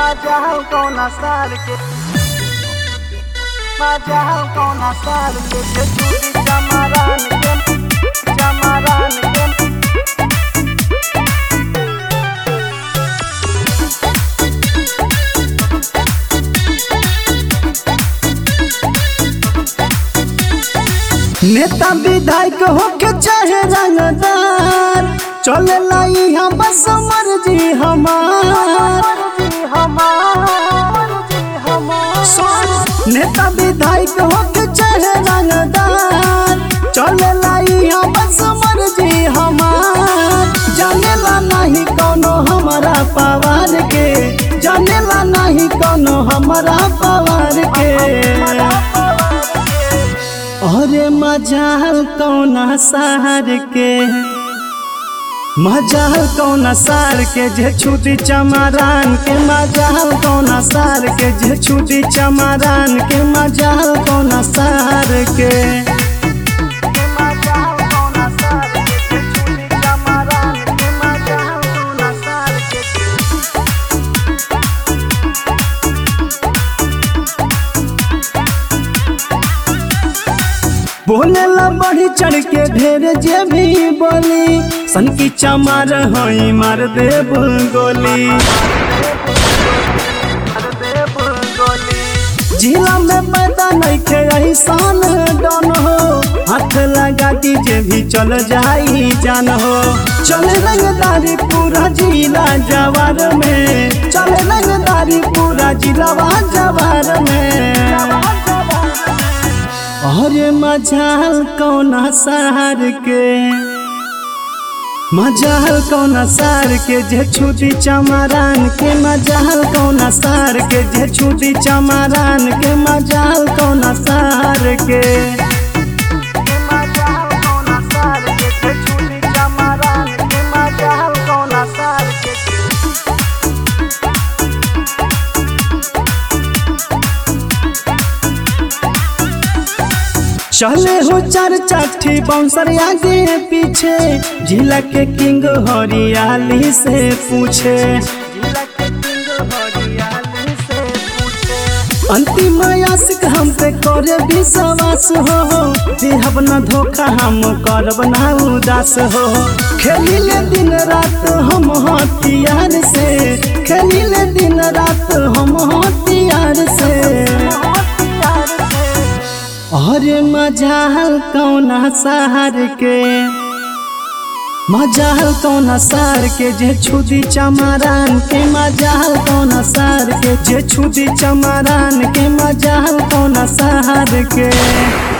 Majahal kona sar ke Majahal kona sar ke Je chudi chamaran ke Chamaran ke नेता विधायक होके चाहे रंगदार चले लाई हम बस मर्जी हमार Marji hamar Marji hamar नेता विधायक होके चाहे रंगदार चले लाई हम बस मर्जी हमार जानेला नहीं कोनो हमारा पवार के जानेला नहीं कोनो हमारा पवार के अरे मजाल कौना सार के मजाल कौना सार के जे छुटी चमारान के मजाल कौना सार के जे छुटी चमारान के मजाल कौना सार के Majahal kona sar ke Je chudi chamaran ke Majahal kona sar ke बोले ला बढ़ी चढ़ के ढेर जे भी बोली सन की चमार होई मार दे गोली जिला में पैदा नहीं खे ऐसान डन हो हाथ लगा दीजे भी चल जाई जान हो चले रंगदारी पूरा जिला जवार में चले रंगदारी पूरा जिलावा जवार में अरे मजाल कौना सार के मजाल कौना सार के जे छुटी चमारान के मजाल कौना सार के जे छुटी चमारान के मजाल कौना सार के Majahal kona sar ke Je chudi chamaran ke Majahal kona sar ke चले हो चार चाठी बाउंसर आगे पीछे जिला के किंग हरियाली से पूछे जिला के किंग हरियाली से पूछे अंतिम आशिक हम पे करे विश्वास हो देहब न धोखा हम करब ना उदास हो खेलिले दिन रात हम हथियार से खेलिले दिन रात हम हथियार से अरे मजाल कौना सार के मजाल कौना सार के जे छुदी चमारान के मजाल कौना सार के जे छुदी चमारान के मजाल कौना सार के